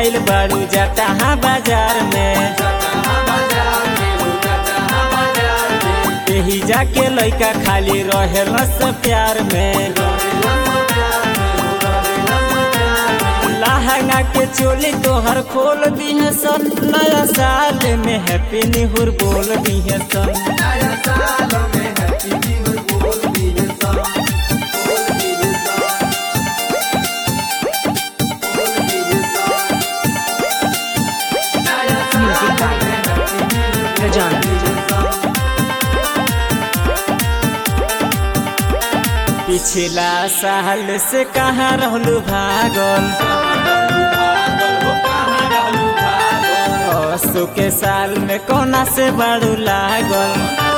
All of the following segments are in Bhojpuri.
आइल बारू जटहा बाजार में यही जाके लइका खाली रहे रस प्यार में लहंगा के चोली तोहर खोल दी है सन नया साल में हैप्पी निहुर बोल दी है सन Music by Rajan. पिछला साल से कहाँ रहलू भागल असो के साल में कोना से बाड़ू लागल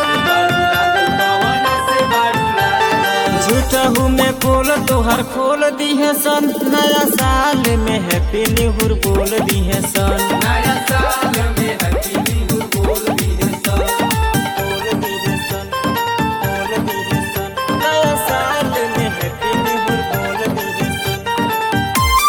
झूठहू में बोल तोहर खोल दी है सन नया साल में हैप्पी निहुर बोल दी है सन बोल दी है सन, बोल दी है सन, नया साल में हैप्पी निहुर बोल दी है सन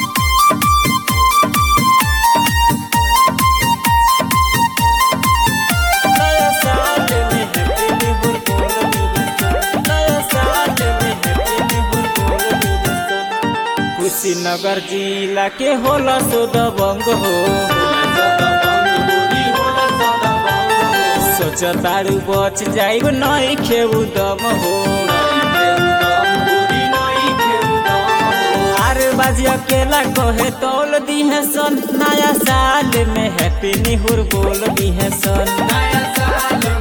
नया साल में हैप्पी निहुर बोल दी है सन नया साल में हैप्पी निहुर बोल दी है सन कुशीनगर जिला के होला सो दबंग हो सोच तारू बच जाइब नहीं खेऊ दम हो आरे बाजी अकेला कहे तौल दी है सन नया साल में हैप्पी निहुर बोल दी है सन नया साल